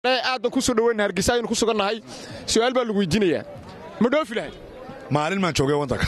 aad baan ku soo dhaweyna hargeysa aynu ku sugannahay su'aal baa lagu weydiinayaa ma dhoofi lahay maalin maan joogay waddanka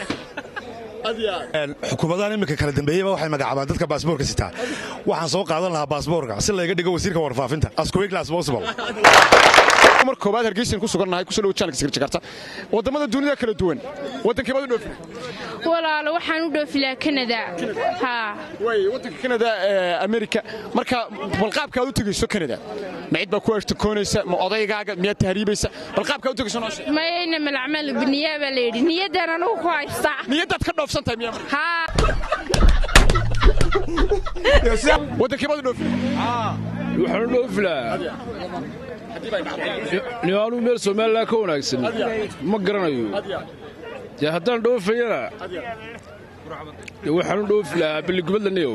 xukuumadahan iminka kala dambeeyeyba waxay magacaabaan dadka baasboorka sitaa waxaan soo qaadan lahaa baasboorka si layga dhigo wasiirka warfaafinta as quickly as possible mar koobaad hargeysan ku sugannahay kusoo dhawo channelka sirjakarta wadamada dunida kala duwan waddankee baad u dhoofi walaalo waxaan u dhoofi lahaa kanada haa way waddanka kanada ee amerika marka balqaabka aad u tegayso kanada ma cid baa ku ashtakoonaysa ma odaygaaga miyaad tahriibaysa balqaabka aad u tegayso noo sheeg mayayna malacmal biniyaa baa la yidhi niyaddan anugu ku haystaa niyaddaad ka dhoofsan tahay miyaa marka haa waddankee baad u dhoofi waxaan u dhoofi lahaa nimaanuu meel somalilan ka wanaagsan ma garanayo dee haddaan dhoofayana dee waxaan u dhoofi lahaa billigubadlaniyow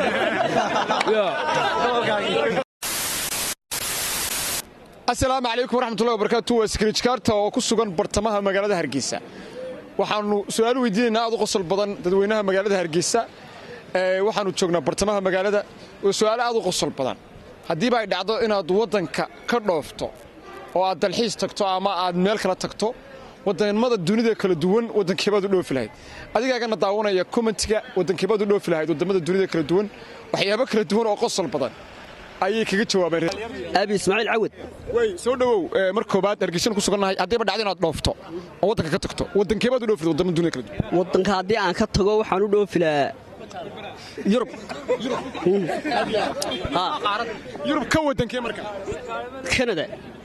asalaamu calaykum waraxmatullahi wabarakaatu waa skrijkaarta oo ku sugan bartamaha magaalada hargeysa waxaannu su'aal weydiinaynaa aad u qosol badan dadweynaha magaalada hargeysa waxaannu joognaa bartamaha magaalada oo su'aalo aad u qosol badan haddiiba ay dhacdo inaad waddanka ka dhoofto oo aad dalxiis tagto ama aad meel kala tagto wadannimada dunida kala duwan waddankeebaad u dhoofi lahayd adigaagana daawanaya kommentiga waddankeebaad u dhoofi lahayd waddamada dunida kala duwan waxyaabo kala duwan oo qosol badan ayay kaga jawaabeen abi ismaaciil cawad way soo dhowow mar koobaad hargeysan ku sugannahay haddiiba dhacdo inaad dhoofto oo waddanka ka tagto waddankeebaad u dhoofi lahayd waddamada dunida kala duwan waddanka haddii aan ka tago waxaan u dhoofi lahaa yurub yurub ka waddankee marka kanada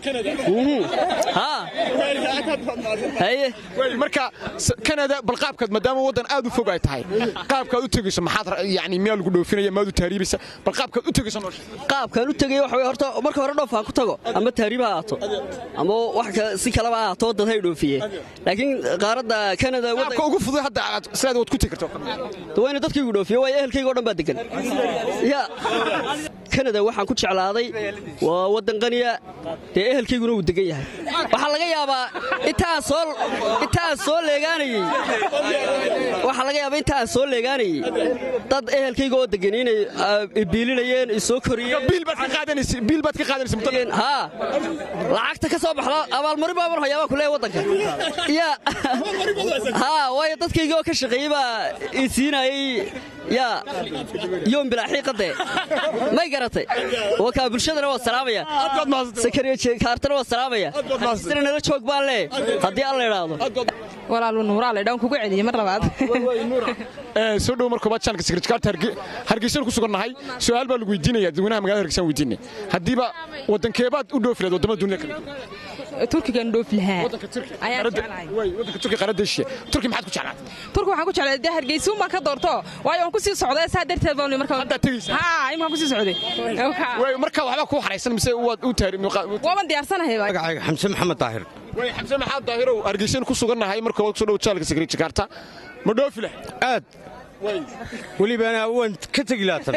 haye marka kanada bal qaabkaad maadaama waddan aad u fog ay tahay qaabkaad u tegayso maxaad yani miyaa lagu dhoofinaya maad u tahriibaysa bal qaabkaad u tegayso noo sheeg qaabkaan u tegay waxa wey horta marka hore dhoof aan ku tago ama tahriib ha ahaato ama wax si kaleba ha ahaato waddan hay dhoofiye laakiin qaaradda kanada qaabka ugu fudud hadda aad sidaad waad ku tegi karto wayna dadkaygu dhoofiye waayo ehelkayga o dhan baa degan ya kanada waxaan ku jeclaaday waa waddan qaniya dee ehelkayguna wuu degan yahay waxaa laga yaabaa intaan soo leegaanayey waxaa laga yaabaa intaan soo leegaanayey dad ehelkayga oo degan inay biilinayeen soo koriyeen biil baad ka qaadanaysa biil baad ka qaadanaysa muddo haa lacagta ka soo baxda abaalmarin baa mar hayaabaa ku leeyahay waddanka ya haa waayo dadkayga oo ka shaqeeyey baa i siinayey yaa yoom bilaaxiiqade may garatay wakaa bulshadana waa salaamaya sakariyakaartana waa salaamaya sina nala joog baan lee haddii alla idhaahdo walaalu nuuraa laydhaan kugu celiyey mar labaad soo dhowo mar koobaad channelka secretkaarta hargeysan ku sugannahay su'aal baa lagu weydiinaya dadweynaha magaalada hargeysan weydiinay haddiiba waddankeebaad u dhoofi lahayd waddamada dunida kala duwan turkigan dhoofi lahaa waddanka turki ayaan jeclahay waddanka turki qaaradda eshiya turki maxaad ku jeclaatay turki waxaan ku jeclay dee hargeysuun baan ka doorto waayo waan ku sii socday saa darteed baan marka haddaad tegaysaa haa imaan ku sii socday way marka waxbaa kuu xaraysan mise waad u taari waaban diyaarsanahay magacayga xamse maxamed daahir way xamse maxaad daahirow hargeysan ku sugannahay mar koobaad kusoo dhowo channelka secretkaarta ma dhoofi lahayd aad welibana waan ka tegi laatan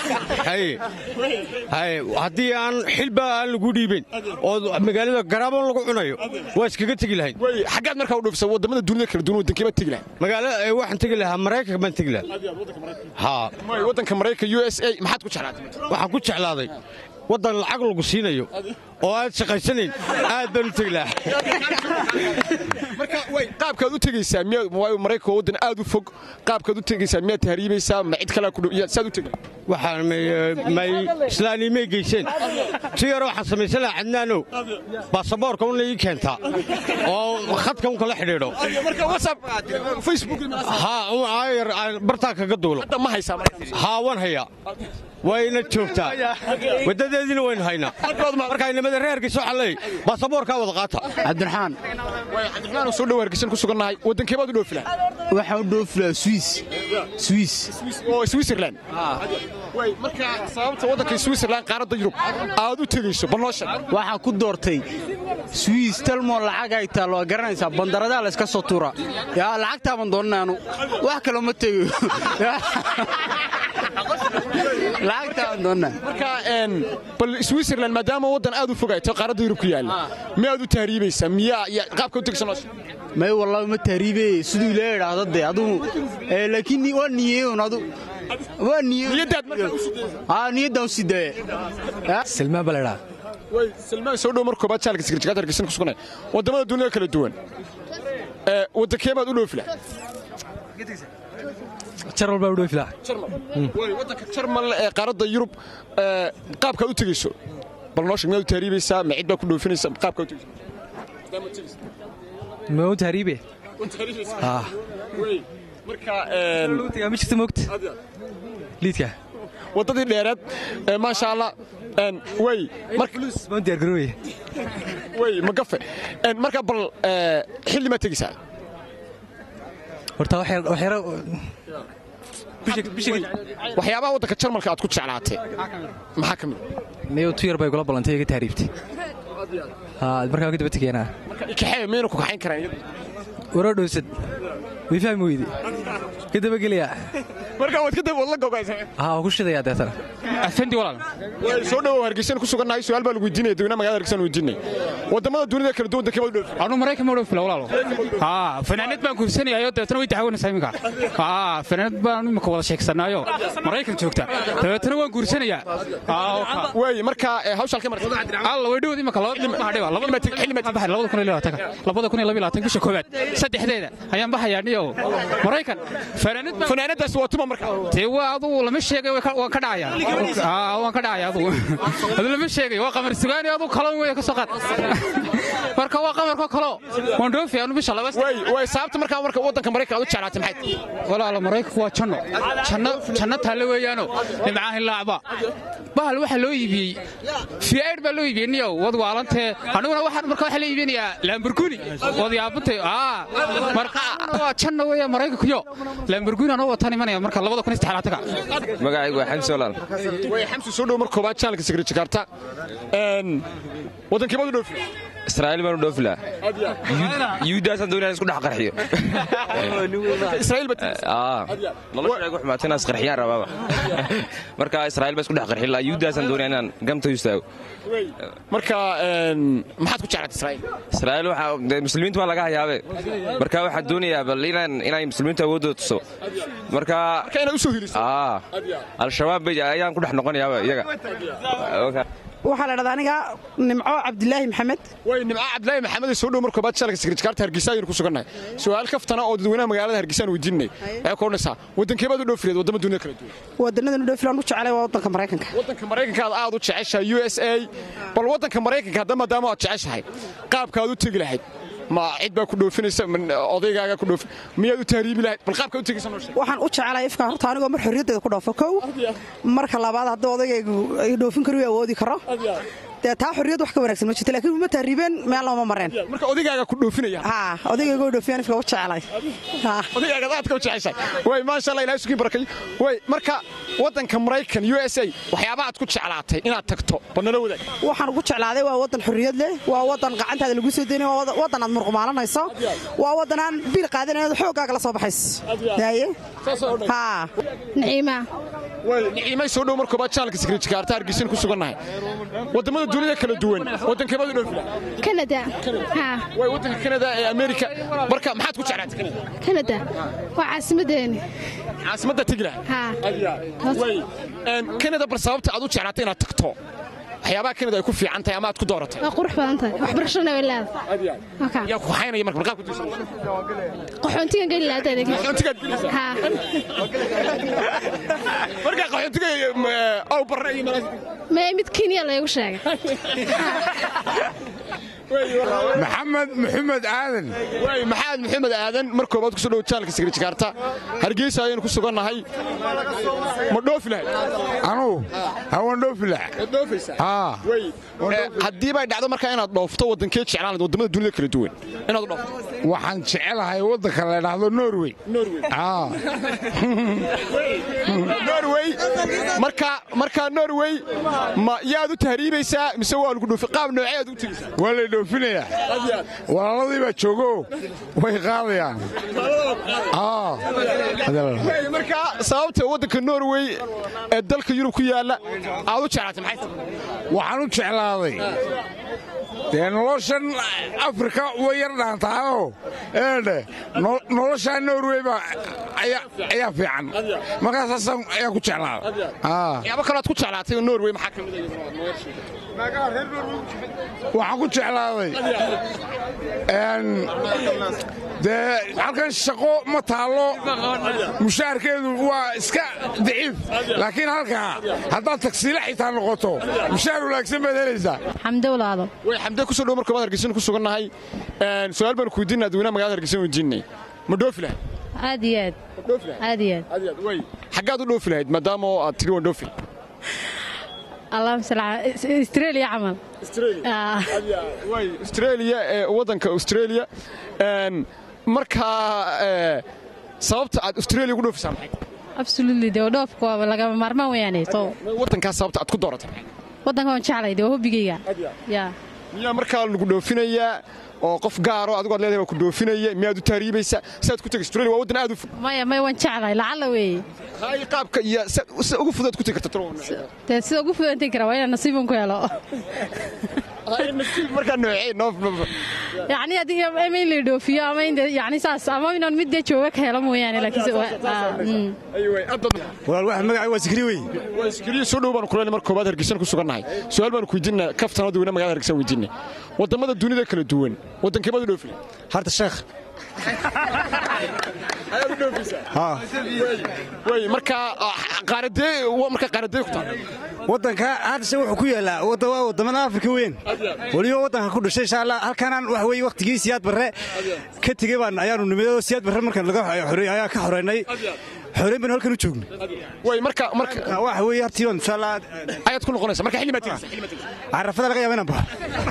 haddii aan xilba aan lagu dhiibayn oo magaalada garaaboon lagu cunayo waa iskaga tegi lahayn way xaggaad markaa u dhoofisa waddamada dunida kala duwan waddankeebaad tegi lahayd magaala waxaan tegi lahaa maraykanka baan tegi lahaa haa way waddanka maraykanka u s a maxaad ku jeclaatay waxaan ku jeclaaday waddan lacag lagu siinayo oo aad shaqaysanayn aad baan u tegi lahaa marka way qaabkaad u tegaysaa miyaa waayo maraykanka waddan aad u fog qaabkaad u tegaysaa miyaad tahriibaysaa ma cid kalea ku dhow saad u tegi waxaan may islaanimay geyseen si yar waxaan samaysan lahaa cadnaanow baasaboorka una ii keentaa oo khadka un kala xidhiidho marka whatsapp facebook haa yar bartaa kaga duulo hadda ma haysaa haa waan hayaa wayna joogtaa waddadeediina waynu haynaa markaa inamada reerkiisa waxaa leey baasaboorkaa wada qaata cabdiraxmaan cabdiraxmaan soo dhow hargeysan ku sugannahay waddankeebaad u dhoofi lahaa waxaan u dhoofi lahaa swiis swiis oo switzerland way marka sababta waddanka switzerland qaaradda yurub aad u tegayso bal noo sheeg waxaan ku doortay swiis talmoo lacag ay taal waa garanaysaa bandaradaa layska soo tuura yaa lacagtaaban doonana anu wax kaloo ma tegayo lacagtaaban doonana marka bal switzerland maadaama waddan aad u fogayto qaaradda yurub ku yaalla miyaad u tahriibaysaa miyaa qaabka u tegaysa noo sheeg may wallahi ma tahriibe siduu ilaa idhaahdo dee adugu laakiin waa niyeeun adu waa niyeedaad markaa u niyaddaan u sii daye silmaan baa la idhaha way salmaan soo dhow mar koobaad jaalka sikirjikaad hargeysan ku suganay waddamada dunida kala duwan ee waddankee baad u dhoofi lahaa jarmal baa u dhoofi lahaa way waddanka jarmal ee qaaradda yurub ee qaabkaad u tegeyso bal noo sheeg miyaad u tahriibaysaa ma cid baa ku dhoofinaysa qaabkaad u tegeyso ma u tahriibe Ah. marka ma jirto moogta liidka waddadii dheereed ee maasha allah een, way marka baan diyaargarooye way magafe Een, marka bal ee, xilli maad tegeysaa horta wax yar- wax yaro waxyaabaha waddanka jarmalka aad ku jeclaatay maxaa ka mid niyo tu yar bay gula ballantay iga tahriibtay haa markaa waan ka daba tegeenaa kaxee miyayna ku kaxayn karaan iyada waroo dhowsad way fahmi weydi ka dabagelayaa marka waad ka daba wadla gogaysa haa waan ku shidayaa deetana afandi walaal way soo dhowow hargeysan ku sugannahay su'aal baa lagu weydiinaya dadweynaha magaalada hargeysan weydiinay waddamada dunida kala duwan dankee baad u dhoofi anu maraykan ma dhowfila walaalo haa fanaanad baan guursanayaayo dabeetana way dacwanaysaa iminka haa fanaanad baan imika wada sheegsanaayo maraykan joogta dabeetana waan guursanayaa way marka ee, hawsha halkee martay alla way dhowd imika labada kun iyo laba iyo labaatan bisha koowaad saddexdeeda ayaan baxayaa niyo maraykan fanaanad baan fanaanadaas waa tuma marka dee waa adugu lama sheegay way ka- waan ka dhacayaa Aa, waan ka dhacaya adugu adu lama sheegay waa qamar sugaani adugu kalon wey ka soo qaad marka waa qamarko kalo waan dhoofi anu bisha laba way way sababta markaa marka waddanka maraykan aad u jeclaatay maxay tahay walaalo maraykanku waa janno janno janno taalle weeyaano nimcaha hilaacba bahal waxaa loo iibiyey fiaid baa loo iibiyey niyow wad waalantee aniguna waxaan marka waxaa la iibinayaa lamburguni wad yaabantay aa marka waa janno weeya maraykankuyo lamburguni anoo wataan imanaya marka labada kun iyo saddexlaatanka magacaygu waa xamsi walaal way xamsi soo dhow mar koobaad channelka Secret Jakarta een wadankii baad u dhoofi israa'iil baan u dhoofi lahaa yuhuuddaasaan doonaya in isku dhex qarxiyo Israa'iil bad aa nolosha igu xumaatay inaan isqarxiyaan rabaaba marka israa'iil baan isku dhex qarxin lahaa yuhuuddaasaan doonaya inaan gamta u istaago marka een maxaad ku jeclaatay Israa'iil israa'iil waxaa dee muslimiinta waa laga hayaabe marka waxaan doonayaa bal inaan inay muslimiinta awooddooda tuso marka marka inaad u soo heliso aa al-shabaab bay ayaan ku dhex noqonayaaba iyaga waxaa la dhahdaa aniga nimco cabdilaahi maxamed way nimca cabdilaahi maxamed soo dhow mar koobaad channelka Secret Jakarta Hargeysa ayaynu ku sugannahay su'aal kaftana oo dadweynaha magaalada Hargeysa aan weydiinay waxay ku odhanaysaa wadankee baad u dhoofireed wadamo dunida kala duwan wadanadan u dhoofilaan u jeclay waa wadanka maraykanka waddanka maraykanka aad aad u jeceshahay USA bal waddanka maraykanka hadda maadaama aad jeceshahay qaabka aad u tegi lahayd ma cid baa ku dhoofinaysa ma odaygaaga ku dhoofi miyaad u tahriibi lahayd bal qaabka u tegaysa noo sheeg waxaan u jeclay ifka horta anigoo mar xorriyaddeeda ku dhoofo kow marka labaad haddii odagaygu ay dhoofin karo awoodi karo dee taa xorriyad wax ka wanaagsan ma jirto laakiin uma tahriibeen meel looma mareen marka odaygaaga ku dhoofinaya haa odaygaygo dhoofiyaan ifka u jeclay haa odaygaaga aadka u jeceshahay way maasha Allah ilaahay sugiin barakay way marka waddanka maraykan USA waxyaabaha aad ku jeclaatay inaad tagto bal nala wadaag waxaan ugu jeclaaday waa wadan xorriyad leh waa wadan gacantaada lagu soo deynay waa wada- wadan aad murqumaalanayso waa wadan aan bil qaadanayn xooggaaga la soo baxayso daaye haa naciima way niciimay soo dhow mar koobaad channelka Secret Jakarta Hargeysa ku sugannahay wadamada dunida kala duwan wadankee baad u dhoofi lahayd kanada haa way waddanka Canada ee America marka maxaad ku jeclaatay Canada kanada waa caasimadeeni caasimadda tegi lahayd haa way een Canada bar sababta aad u jeclaatay inaad tagto waxyaabaha Canada ay ku fiican tahay ama aad ku dooratay waa qurux badan tahay waxbarashadana way leedahay Wakaa. yaa ku haynaya marka markaa ku tirsan qaxoontigan geli lahayd adeeg qaxoontigaad gelaysaa haa marka qaxoontiga aw barre iyo malaas mee mid kenya laygu sheegay maxamed maxamed aadan way maxamed maxamed aadan mar koobaad kusoo dhow channelka Secret Jakarta Hargeysa ayaynu ku sugannahay ma dhoofi lahayd anugu hawaan dhoofi laha dhoofaysaa haa way haddii bay dhacdo markaa inaad dhoofto wadankee jeclaan lahayd wadamada dunida kala duwan inaad u dhoofto waxaan jecelahay waddanka la dhahdo norway Norway haa Norway marka marka Norway ma yaad u tahriibaysaa mise waa lagu dhoofi qaab noocee aad u tegaysaa waa lay dhoofinayaa walaaladii baa joogo way qaadayaan haa Way, marka sababta waddanka Norway ee dalka Yurub ku yaala aad u jeclaatay maxay tahay waxaan u jeclaaday dee noloshan afrika way yar dhaantahaoo eedhe no- noloshaa norway baa ayaa ayaa fiican markaasaasaan ayaa ku jeclaada haa waxyaabo kale aad ku jeclaatay oo Norway maxaa ka mid ah waxaan ku jeclaaday dee halkan shaqo ma taallo mushaharkeedu waa iska daciif laakiin halkaa haddaad tagsiile xitaa noqoto mushaar wanaagsan baad helaysaa xamdowlaado way xamdee kusoo dhow marka baad hargeysan ku sugannahay su-aal baan ku weydiinaa dadweynaha magaalada hargeysan weydiinay ma dhoofi lahayd aad iyo aad aad iyo aad way xaggaad u dhoofi lahayd maadaama oo aad tidhi waan dhoofi allahuma salli ala australia camal way australia ee waddanka australia markaa sababta aad australia ugu dhoofisaa maxay absolutely dee dhoofku waa lagama maarmaan weeyaane so waddankaas sababta aad ku dooratay waddanka waan jeclay dee waa hobbigayga yaa miyaa markaa lagu dhoofinayaa oo qof gaaro adigu ad leedahay waa ku dhoofinaya miyaad u taariibaysaa sidaad ku tegi australia waa waddan aad u fog maya maya waan jeclahay lacalla weeye hay qaabka iyo sida ugu fudaad ku tegi karta dee sida ugu fudan tegi kara waa inaan nasiibun ku helo markaa noocee noof yacni haddii ama in la dhoofiyo ama in yacni saas ama inaan mid dee jooga ka helo mooyaane laakiin walaal waxa magacay waa sikri wey waa sikriye soo dhow baanu kuleenay marka koobaad hargeysan ku sugannahay su-aal baanu ku weydiinaa kaftan oo dadweynaha magaalada hargeysan weydiinay waddamada dunida kala duwan waddankee baad u dhoofi harta sheekh ayaad u dhoofisaa way markaa qaaradee markaa qaaradee ku taal waddanka hadse wuxuu ku yaallaa waa waddamada afrika weyn weliba waddanka ku dhashay insha allah halkanaan wax weye wakhtigii siyaad barre ka tegey baan ayaanu nimid oo siyaad barre markaan laga ayaa ka xoreynay xoreyn baan halkan u joognay way marka marka waxa weeye hartii baan insha allah ayaad ku noqonaysa marka xilli baad tegaysa carafada laga yaaba inaan baxo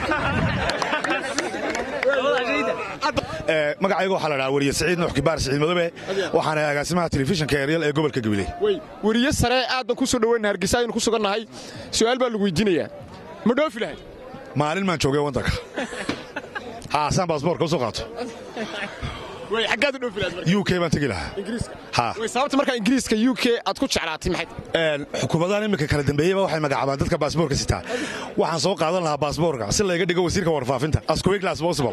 magacayga waxaa la dhahaa weriye siciid nuux kibaar siciid madobe waxaana agaasimaha telefishinka eryal ee gobolka gabiley weriye sare aad baan ku soo dhoweyna hargeysa aynu ku sugannahay su'aal baa lagu weydiinayaa ma dhoofi lahayd maalin maan joogay waddanka haasaan baasboorka u soo qaato way xaggaad u dhoofi lahayd u k baan tegi lahaa ingiriiska way sababta markaa ingiriiska u k aad ku jeclaatay maxay xukuumadahan iminka kala dambeeyeyba waxay magacaabaan dadka baasboorka sitaa waxaan soo qaadan lahaa baasboorka si layga dhigo wasiirka warfaafinta as quickly as possible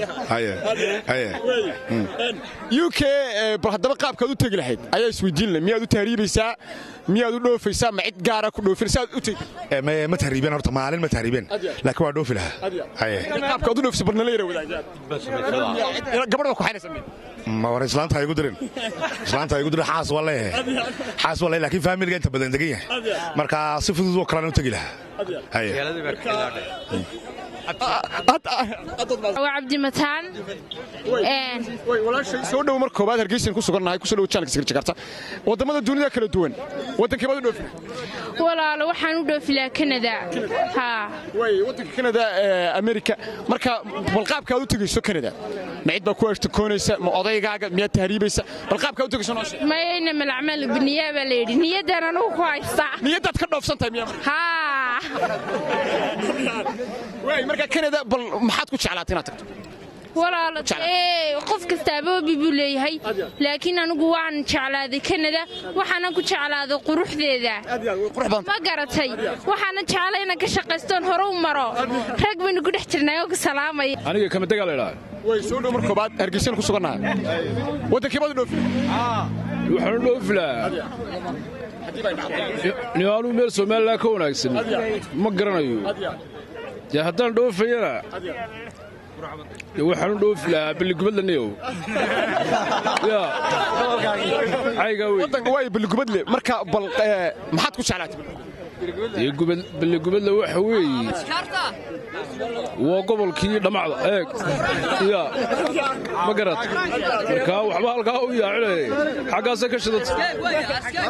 u k bal haddaba qaabkaad u tegi lahayd ayaa isweydiin lahay miyaad u tahriibaysaa miyaad u dhoofaysaa ma cid gaara ku dhoofin saad u tegi ma tahriibeen horta maalin ma tahriibeen laakiin waa dhoofi lahaa qaabkaad u dhoofisa barnala yara wadaagaan gabadha waa ku xaynaysa ma war islaanta igu dirin islaanta igu dirin xaas waa leeyahay xaas waa leeyahay laakiin faamiliga inta badan degan yahay marka si fudud oo kalena u tegi lahaa waa cabdimataan soo dhow mar koobaad hargeysan ku sugannahay kusoo dhow channelka sirjakarta waddamada dunida kala duwan waddankee baad u dhoofi walaalo waxaan u dhoofi lahaa kanada haa way waddanka kanada amerika marka bal qaabkaad u tegayso kanada ma cid baa ku ashtakoonaysa ma odaygaaga miyaad tahriibaysa bal qaabkaad u tegayso noo sheeg mayayna malacmal biniyaa baa la yidhi niyaddan anugu ku haystaa niyaddaad ka dhoofsan tahay miyaa haa way marka kanada bal maxaad ku jeclaatay inaad tagto walaalo qof kastaaba obi buu leeyahay laakiin anigu waan jeclaaday kanada waxaana ku jeclaaday quruxdeeda ma garatay waxaana jeclay inaan ka shaqaystoon hore u maro rag baynu ku dhex jirnay oo ku salaamaya aniga kamadegaa la idhaha way soo dhow mar koobaad hargeysan ku sugannahay waddankee baad u dhoofi waxaan u dhoofi lahaa niwaanuu meel somalilan ka wanaagsan ma garanayo dee haddaan dhoofayana waxaan u dhoofi lahaa balligubadlaneyow waay balligubadle marka bal maxaad ku jeclaatay dee balligubadle waxa weeye waa gobolkii dhammacda eeg ya ma garat markaa waxba halkaa u yaacinay xaggaasay ka shidanta